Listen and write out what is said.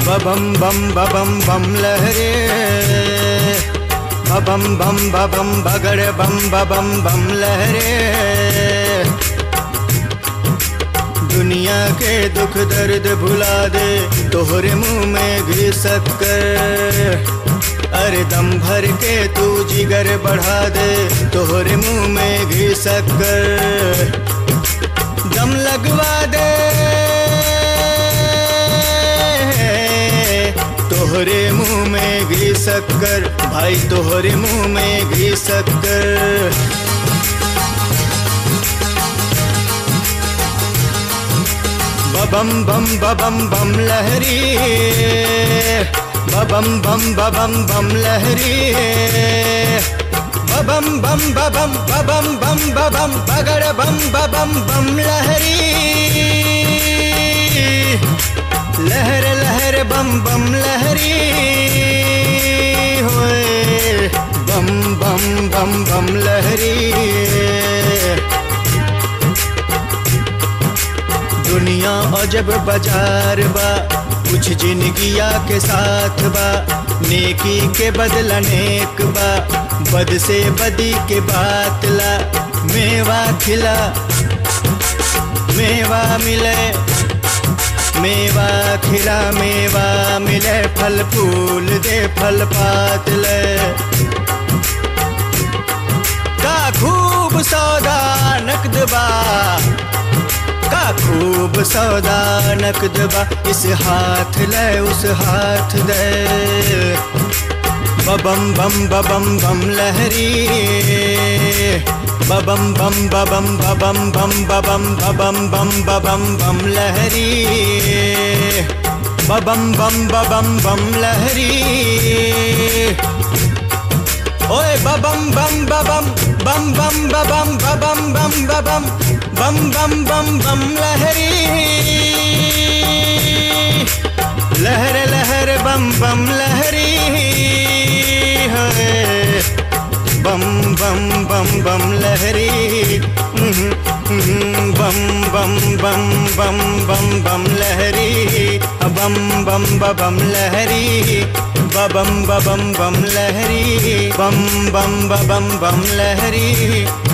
बबम बम बबम बम लहरे बबम बम बबम बगड़ बम बबम बम लहरे दुनिया के दुख दर्द भुला दे तोहरे मुंह में घी शक्कर अरे दम भर के तू जिगर बढ़ा दे तोहरे मुंह में घी शक्कर दम लगवा दे तोहरे मुंह में घी शक्कर भाई तोहरे मुंह में घी शक्कर बबम बम बबम बम लहरी बबम बम बबम बम लहरी बबम बम बबम बबम बम बबम बगड़ बम बबम बम लहरी लहर लहर बम बम लहरी होए बम बम बम बम लहरी दुनिया अजब बाजार बा कुछ जिंदगिया के साथ बा नेकी के बदला नेक बा बद से बदी के बात ला मेवा खिला मेवा मिले मेवा खिला मेवा मिले फल फूल दे फल पात ले का खूब सौदा नकद बा का खूब सौदा नकद बा इस हाथ ले उस हाथ दे बबम बम बबम बम लहरी बबम बम बबम बबम बम बबम बबम बम बबम बम लहरी बबम बम बबम बम लहरी ओए बबम बम बबम बम बम बबम बबम बम बबम बम बम बम बम लहरी लहर लहर बम बम लहरी है बम बम बम बम लहरी हम्म, हम्म, बम बम बम बम बम बम लहरी बम बम बम लहरी बबम बबम बम लहरी बम बम बबम बम लहरी